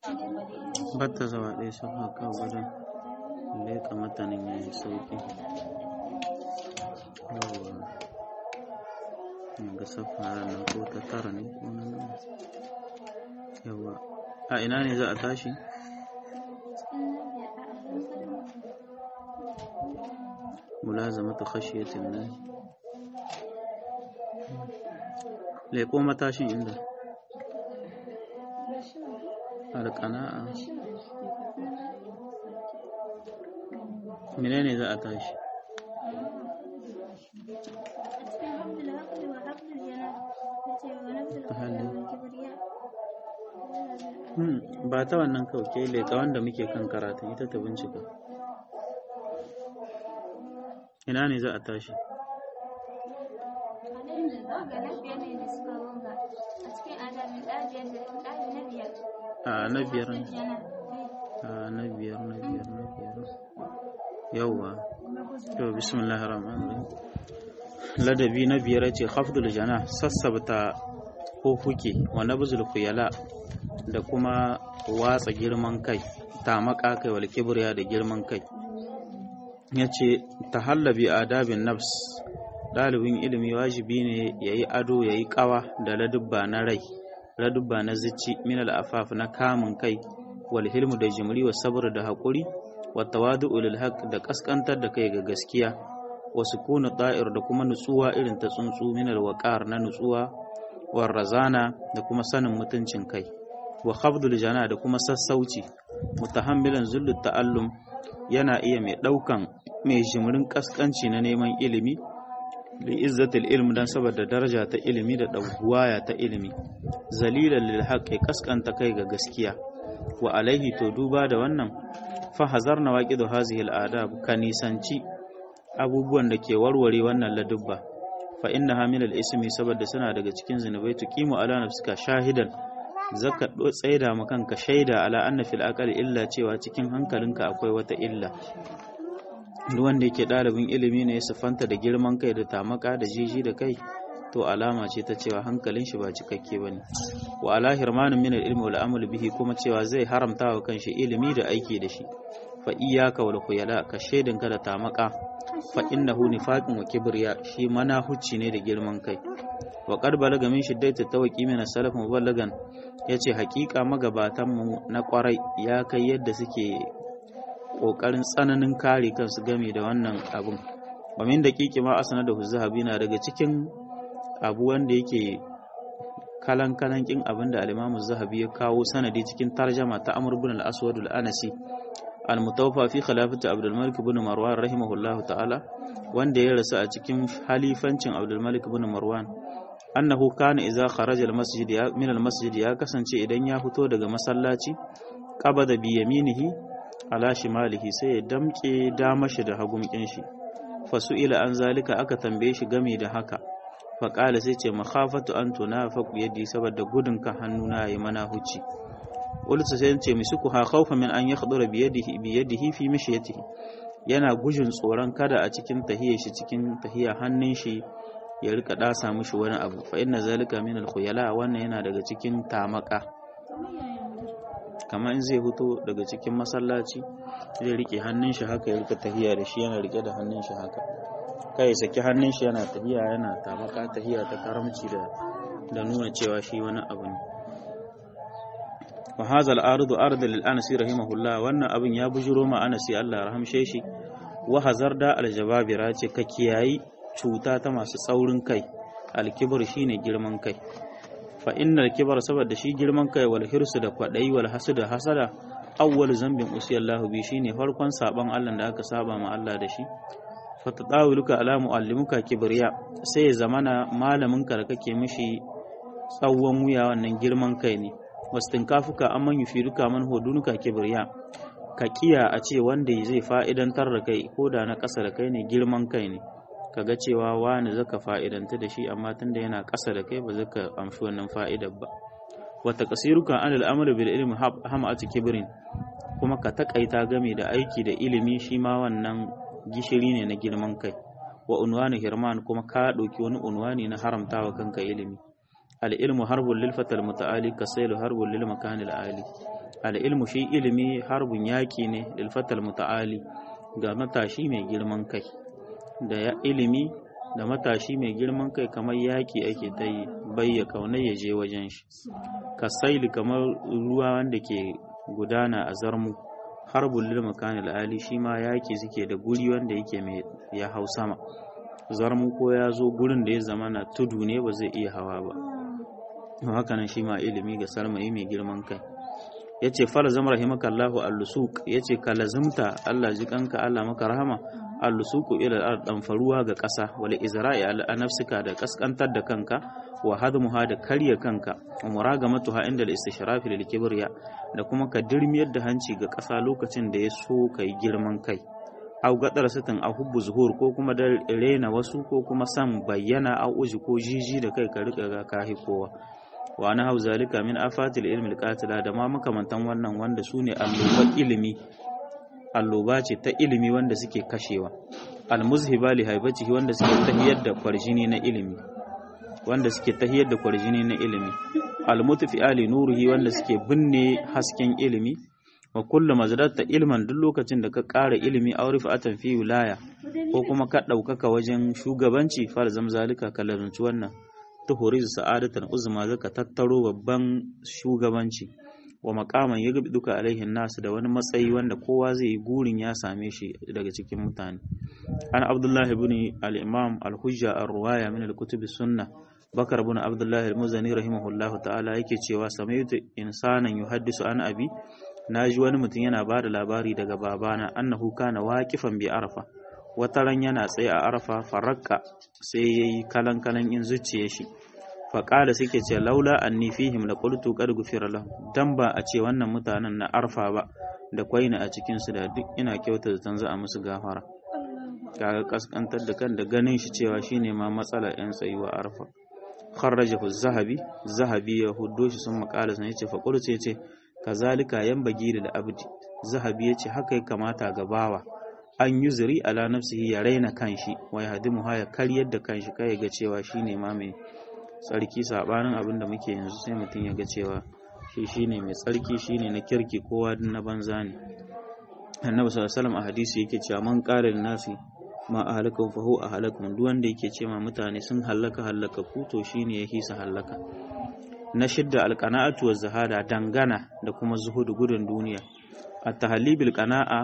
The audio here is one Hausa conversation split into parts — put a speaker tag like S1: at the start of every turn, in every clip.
S1: batta zawa ɗaya safa ka gudun leƙa matanin ya yi sauƙi yawwa ga safa nan ko ta tara ne ko na nan yawwa a ina ne za a tashi mulazamatu khashiyatin nan leƙo matashin inda alƙana'a menene za a tashi ba ta wannan kauke leƙa wanda muke kan karatun ita ta bincika ina ne za a tashi a na biyar a na biyar na biyar na biyar yawwa to bismillahir rahmanir rahim ladabi na biyar ce khafdul jana sassabta ko huke wa nabzul khuyala da kuma watsa girman kai tamaka kai wal kibriya da girman kai yace tahallabi adabin nafs dalibin ilimi wajibi ne yayi ado yayi kawa da ladubba na rai ladubba na zici min al-afaf na kamun kai wal hilmu da jimri wa sabr da hakuri wa tawadu'u lil haqq da kaskantar da kai ga gaskiya wa sukunu da'ir da kuma nutsuwa irin ta tsuntsu min al-waqar na nutsuwa war razana da kuma sanin mutuncin kai wa khafdul jana da kuma sassauci mutahammilan zullu ta'allum yana iya mai daukan mai jimrin kaskanci na neman ilimi li izzatil ilm dan saboda daraja ta ilimi da dauwaya ta ilimi zalilan lil haqqi kaskanta kai ga gaskiya wa alaihi to duba da wannan fa hazarna waqidu hazihi al adab kanisanci abubuwan da ke warware wannan ladubba fa innaha min al ismi saboda suna daga cikin zinubai tuqimu ala nafsika shahidan zaka tsaida ma kanka shaida ala anna fil aqali illa cewa cikin hankalinka akwai wata illa duk wanda yake ɗalibin ilimi ne ya siffanta da girman kai da tamaka da jiji da kai to alama ce ta cewa hankalin shi ba cikakke ba ne wa ala hirmanin min ilmi wal amal bihi kuma cewa zai haramta wa kanshi ilimi da aiki da shi fa iyyaka wal khuyala ka shaidinka da tamaka fa innahu nifaqun wa kibriya shi mana hucci ne da girman kai wa qad balaga min shiddati tawqi min as-salaf muballagan yace hakika magabatan mu na kwarai ya kai yadda suke kokarin tsananin kare kansu game da wannan abun wa min daqiqi ma asana da zahabi na daga cikin abu wanda yake kalan kalan kin abin da al-Imam zahabi ya kawo sanadi cikin tarjama ta Amr ibn al-Aswad al-Anasi al-mutawaffa fi khilafati Abdul Malik ibn Marwan rahimahullahu ta'ala wanda ya rasu a cikin halifancin Abdul Malik ibn Marwan annahu kana idza kharaja al-masjid ya min al-masjid ya kasance idan ya fito daga masallaci qabada bi yaminihi ala shimalihi sai ya damke damashi da hagumkin shi fasu'ila an zalika aka tambaye shi game da haka faƙala sai ce makhafatu an tunafaku yaddi saboda gudun ka hannuna yayi mana huci ulsa sai ce misuku ha khawfa min an yakhdura bi yadihi bi yadihi fi mishyatihi yana gujin tsoron kada a cikin tahiyar shi cikin tahiyar hannun shi ya rika dasa mishi wani abu fa inna zalika min al-khuyala wannan yana daga cikin tamaka kamar in zai fito daga cikin masallaci zai rike hannun shi haka ya rika tahiya da shi yana rike da hannun shi haka kai saki hannun shi yana tahiya yana tamaka tahiya ta karamci da da nuna cewa shi wani abu ne wa hadha al-ardu ardu lil anasi rahimahullah wannan abin ya bujuro ma anasi Allah rahamshe shi wa hazarda al-jababira ce ka kiyayi cuta ta masu tsaurin kai al-kibr shine girman kai fa innal kibar saboda shi girman kai wal hirsu da kwadayi wal hasada hasada awwal zambin usiyallahu bi shine farkon saban Allah da aka saba ma Allah da shi fa tadawuluka ala muallimuka kibriya sai ya zamana malamin ka da kake mishi tsawon wuya wannan girman kai ne wastinkafuka amman yufiruka man hudunuka kibriya ka kiya a ce wanda zai fa'idantar da kai ko da na ƙasa da kai ne girman kai ne kaga cewa wani zaka fa'idanta da shi amma tunda yana ƙasa da kai ba zaka amshi wannan fa'idar ba wata kasiruka an al'amalu bil ilmi hamatu kibrin kuma ka takaita game da aiki da ilimi shi ma wannan gishiri ne na girman kai wa unwani hirman kuma ka ɗauki wani unwani na haramtawa kanka ilimi al ilmu harbun lil fatal muta'ali kasailu harbun lil makanil ali al-ilmu shi ilimi harbun yaki ne lil fatal muta'ali ga matashi mai girman kai da ya ilimi da matashi mai girman kai kamar yaki ake ta yi bayya kauna ya je wajen shi kasaili kamar ruwa wanda ke gudana a zarmu harbul lil makanil ali shi ma yaki suke da guri wanda yake mai ya hau sama zarmu ko ya zo gurin da ya zama na tudu ne ba zai iya hawa ba haka nan shi ma ilimi ga sarmai mai girman kai ya ce falazam rahimakallahu al-lusuq ya ce ka lazimta Allah ji kanka Allah maka rahama al-lusuqu ila al faruwa ga ƙasa wal izra'i ala nafsika da kaskantar da kanka wa hadmuha da karya kanka wa muragamatuha inda al-istishraf lil kibriya da kuma ka dirmiyar da hanci ga ƙasa lokacin da ya so kai girman kai au gadar sitin a hubbu zuhur ko kuma da rena wasu ko kuma san bayyana au uji ko jiji da kai ka rika ga kahi kowa wa na hau zalika min afatil ilmi alqatila da ma makamantan wannan wanda su ne alloba ilimi alloba ce ta ilimi wanda suke kashewa almuzhiba li haibatihi wanda suke tahiyar da kwarjini na ilimi wanda suke tahiyar da kwarjini na ilimi almutfi ali nuruhi wanda suke binne hasken ilimi wa kullu mazdatta ilman duk lokacin da ka ƙara ilimi aw rifa'atan fi wilaya ko kuma ka ɗaukaka wajen shugabanci far zamzalika ka lazunci wannan tuhuriz sa'adatan uzma zaka tattaro babban shugabanci wa maqaman yaghbi duka alaihin nasu da wani matsayi wanda kowa zai yi gurin ya same shi daga cikin mutane an abdullahi ibn al-imam al-hujja ar-ruwaya min al-kutub sunnah bakar ibn abdullahi al-muzani rahimahullahu ta'ala yake cewa samaitu insanan yuhaddisu an abi naji wani mutum yana ba da labari daga babana annahu kana waqifan bi arfa wata ran yana tsaye a arfa farakka sai yayi kalan kalan in zuciye shi faƙala suke ce laula anni fihim la qultu qad ghufira lahum dan ba a ce wannan mutanen na arfa ba da kwaina a cikin su da duk ina kyauta da za a musu gafara kaga kaskantar da kan da ganin shi cewa shine ma matsalar yan tsayuwa arfa kharrajahu zahabi zahabi ya huddo shi sun makala sun yace fa qultu yace kazalika yanbagi da abdi zahabi yace haka ya kamata ga bawa an yuzuri ala nafsihi ya raina kanshi wa yahdimu ya karyar da kanshi kai ga cewa shine ma mai tsarki sabanin abin da muke yanzu sai mutum ya ga cewa shi shine mai tsarki shine na kirki kowa na banza ne annabi sallallahu alaihi wasallam a hadisi yake cewa man qala nasi ma ahalakum fa huwa ahalakum duk wanda yake cewa mutane sun hallaka hallaka ku to shine ya hisa hallaka na shidda alqana'atu wa zahada dangana da kuma zuhudu gudun duniya at-tahlibil qana'a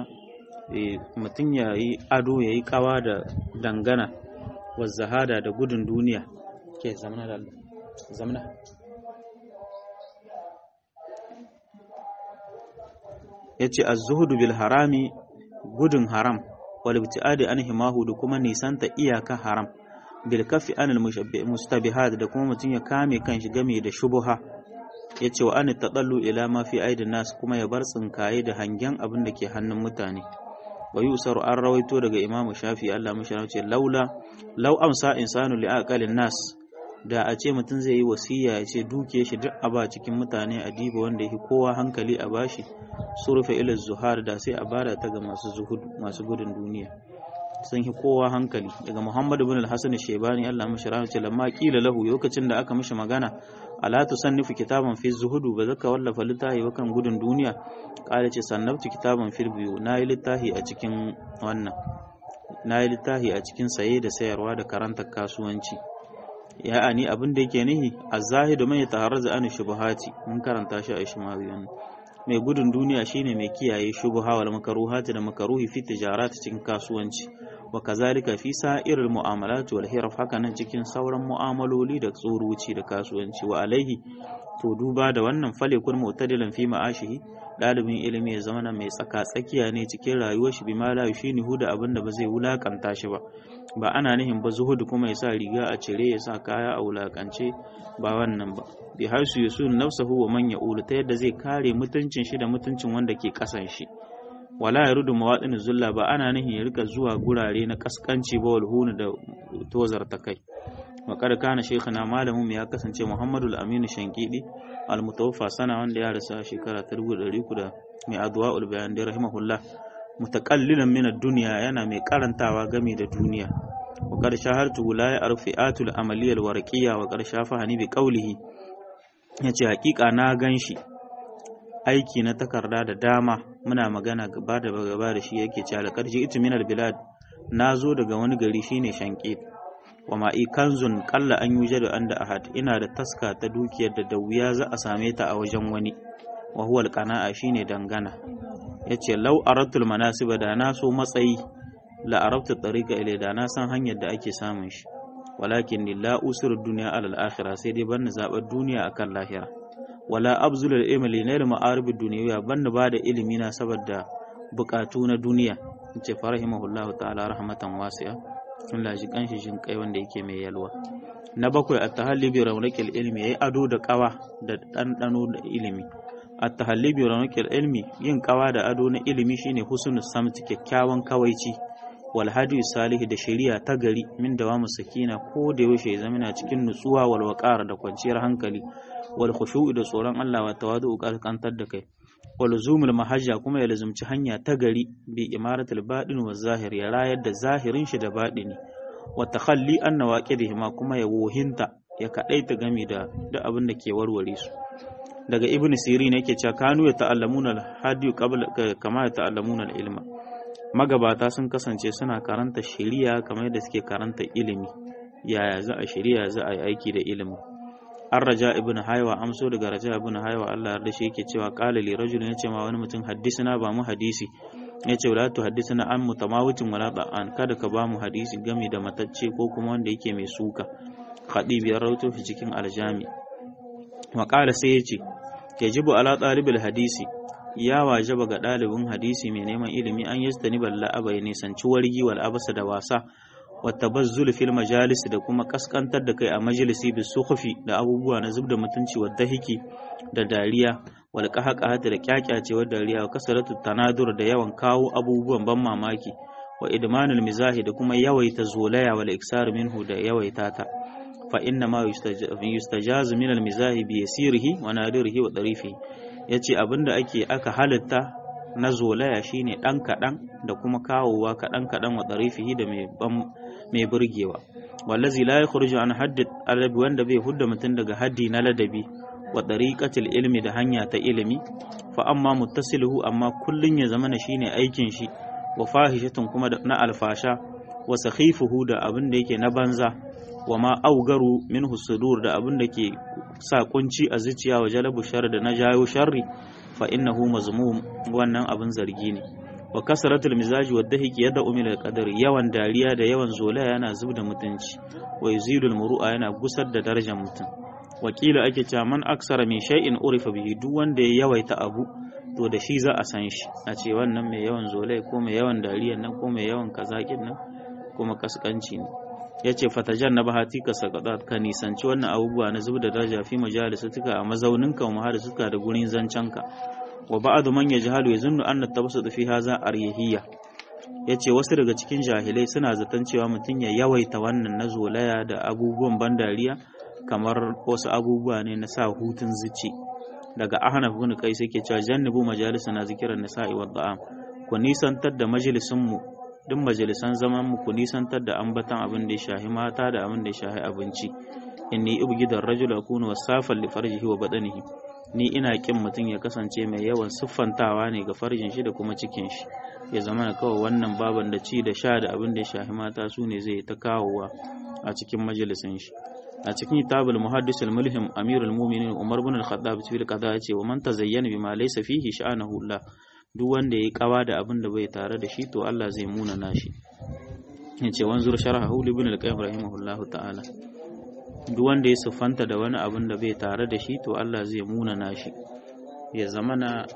S1: mutum ya yi ado ya yi kawa da dangana wa zahada da gudun duniya ke zamana da zamana ya ce az-zuhudu bil harami gudun haram wal ibtiadi an himahu da kuma nisanta iyaka haram bil kafi anil mustabihat da kuma mutum ya kame kanshi game da shubuha ya ce wa an taɗallu ila ma fi aidin nas kuma ya bar tsinkaye da hangen abin da ke hannun mutane wa yusaru an rawaito daga imamu shafi Allah mashi ce laula lau amsa insanu li aqalin nas da a ce mutum zai yi wasiya ya ce duke shi duk a ba cikin mutane a diba wanda yake kowa hankali a bashi surfa ila zuhar da sai a bada ta ga masu zuhud masu gudun duniya sun yi kowa hankali daga Muhammad ibn al-Hasan Shaybani Allah mashi rahama ce lamma kila lahu lokacin da aka mishi magana ala tusannifu kitaban fi zuhudu ba zaka wallafa littafi ba kan gudun duniya kala ce sannabtu kitaban fil biyu nayi littafi a cikin wannan nayi littafi a cikin saye da sayarwa da karanta kasuwanci ya ani abin da yake nihi az-zahidu man yataharrazu an shubuhati mun karanta shi a ishmawi wannan mai gudun duniya shine mai kiyaye shubuha wal makaruhati da makaruhi fi tijarat cikin kasuwanci wa kazalika fi sa'iril mu'amalat wal hiraf haka nan cikin sauran mu'amaloli da tsoruci da kasuwanci wa alaihi to duba da wannan fale kun mu'tadilan fi ma'ashihi dalibin ilimi ya zama mai tsaka tsakiya ne cikin rayuwar shi bi ma la yushinihu da abin da ba zai wulakanta shi ba ba ana nihin ba zuhudu kuma ya sa riga a cire ya sa kaya a wulakance ba wannan ba bi haisu yusun nafsahu wa man ya'ulu ta yadda zai kare mutuncin shi da mutuncin wanda ke kasan shi wala ya rudu mawaɗin zulla ba ana nihin ya rika zuwa gurare na kaskanci ba walhunu da tozar ta kai wakar kana shekana malamin ya kasance muhammadu aminu shankidi almutawaffa sana wanda ya rasa shekara ta dubu ɗari da mai addu'a ulbayan da rahimahullah mutakallilan min duniya yana mai karantawa game da duniya wa qad shahartu la ya'rifatul amaliyal warqiyya wa qad shafahani bi qawlihi yace hakika na ganshi aiki na takarda da dama muna magana gaba da gaba da shi yake cewa alƙarji itu minal bilad na zo daga wani gari shine shanƙi wa ma'i kanzun kalla an yuje da anda ahad ina da taska ta dukiyar da da wuya za a same ta a wajen wani wa huwa alqana'a shine dangana yace law aratul manasiba da na so matsayi la arabtu tariqa ilai da na san hanyar da ake samun shi walakin ni la usir dunya ala al-akhirah sai dai banni zabar duniya akan lahira wala abzul al-ilmi li nail ma'arib ad-dunyawiyya banni ba da ilimi na saboda bukatu na duniya yace farahimahullahu ta'ala rahmatan wasi'a Allah ji kanshi jin kai wanda yake mai yalwa na bakwai at-tahalli bi rawnaqil ilmi yayi ado da kawa da dandano da ilimi at-tahalli bi rawnaqil ilmi yin kawa da ado na ilimi shine husnul samti kyakkyawan kawaici wal hadi salih da shari'a ta gari min dawamu sakina ko da yaushe ya zama cikin nutsuwa wal waqar da kwanciyar hankali wal khushu'i da tsoron Allah wa tawadu kantar da kai walzumul mahajja kuma ya lazumci hanya ta gari bi imaratul baɗin wa zahir ya rayar da zahirin shi da baɗini wa takhalli an nawaqidihima kuma ya wohinta ya kadaita game da da abin da ke warware su daga ibn sirin yake cewa kanu ya ta'allamuna al-hadi qabla kama ya ta'allamuna al-ilma magabata sun kasance suna karanta shari'a kamar yadda suke karanta ilimi yaya za a shari'a za a yi aiki da ilimi an raja ibn haiwa amso daga raja ibn haiwa Allah yarda shi yake cewa qala li rajulin yace ma wani mutum haddisina ba mu hadisi yace wala tu haddisina an mutamawitin wala da'an kada ka ba mu hadisi game da matacce ko kuma wanda yake mai suka khadib ya rawaito fi cikin aljami wa qala sai yace yajibu ala talibil hadisi ya wajaba ga ɗalibin hadisi mai neman ilimi an yastani balla abai nisanci wargi wal abasa da wasa watabazzul fil majalis da kuma kaskantar da kai a majalisi bi sukhfi da abubuwa na zubda mutunci wa dahiki da dariya wal qahqahati da kyakyacewa dariya wa kasaratu tanadur da yawan kawo abubuwan ban mamaki wa idmanul mizahi da kuma yawaita zolaya wal iksar minhu da yawaita ta fa inna ma yustajaz min al mizahi bi yasirihi wa nadirihi wa darifihi yace abinda ake aka halitta na zolaya shine ɗan kaɗan da kuma kawowa kaɗan kaɗan wa ɗarifihi da mai burgewa wallazi la yakhruju an haddid adabi wanda bai hudda mutum daga haddi na ladabi wa ɗariƙatil ilmi da hanya ta ilimi fa amma muttasiluhu amma kullun ya zamana shine aikin shi wa fahishatun kuma na alfasha wa sakhifuhu da abin da yake na banza wa ma augaru minhu sudur da abin da ke sa kunci a zuciya wa jalabu shar da na jayo sharri fa innahu mazmum wannan abin zargi ne wa kasratul mizaji wa dahiki yada umil al yawan dariya da yawan zolaya yana zubda mutunci wa yuzilul muru'a yana gusar da darajar mutum wakila ake cewa man aksara min shay'in urifa bihi duk wanda ya yawaita abu to da shi za a san shi a ce wannan mai yawan zolaya ko mai yawan dariya nan ko mai yawan kazakin nan kuma kaskanci ne yace fatajan na bahati ka sakadat ka nisanci wannan abubuwa na zubda daraja fi majalisatuka a mazauninka wa suka da gurin zancanka wa ba'adu man yajhalu yazunnu anna tabassut fi hadha aryahiyya yace wasu daga cikin jahilai suna zaton cewa mutum ya yawaita wannan na zolaya da abubuwan ban dariya kamar wasu abubuwa ne na sa hutun zuci daga ahnaf ibn qais yake cewa jannabu majalisana zikran nisa'i wa da'am ku nisantar da majalisun mu duk majalisan zaman mu ku nisantar da ambatan abin da ya shahi mata da abin da ya shahi abinci inni ubgidar rajul akunu wasafan li farjihi wa badanihi ni ina kin mutum ya kasance mai yawan siffantawa ne ga farjin shi da kuma cikin shi ya zama na kawai wannan baban da ci da sha da abin da ya shahi mata su ne zai ta kawowa a cikin majalisin shi a cikin kitabul muhaddis al-mulhim amirul mu'minin umar bin al-khattab fi al-qada yace wa man tazayyana bima laysa fihi sha'anahu Allah duk wanda yayi kawa da abin da bai tare da shi to Allah zai muna nashi yace wanzur sharhahu ibn al-qayyim rahimahullahu ta'ala duk wanda ya siffanta da wani abin da bai tare da shi to Allah zai muna nashi ya zama na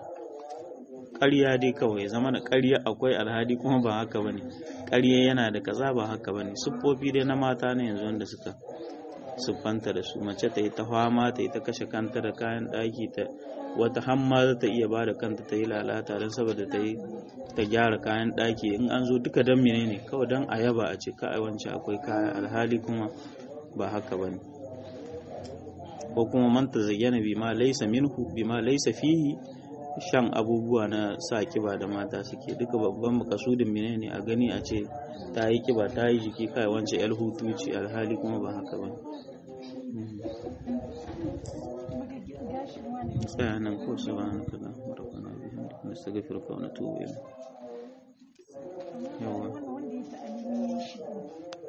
S1: ƙarya dai kawai ya zama na ƙarya akwai alhadi kuma ba haka bane ƙarya yana da kaza ba haka bane siffofi dai na mata ne yanzu wanda suka siffanta da su mace ta yi ta fama ta yi ta kashe kanta da kayan ɗaki ta wata hamma za ta iya ba da kanta ta yi lalata don saboda ta yi ta gyara kayan ɗaki in an zo duka don menene kawai don a yaba a ce ka wancan akwai kaya alhali kuma ba haka ba ne ko kuma manta zayyana bima laisa minhu bima laisa fihi shan abubuwa na sa kiba da mata suke duka babban makasudin mene ne a gani a ce ta yi kiba ta yi jiki kai wance yar hutu ce alhali kuma ba haka ba tsaya nan ko su ba nastaghfiruka wa natubu ilayk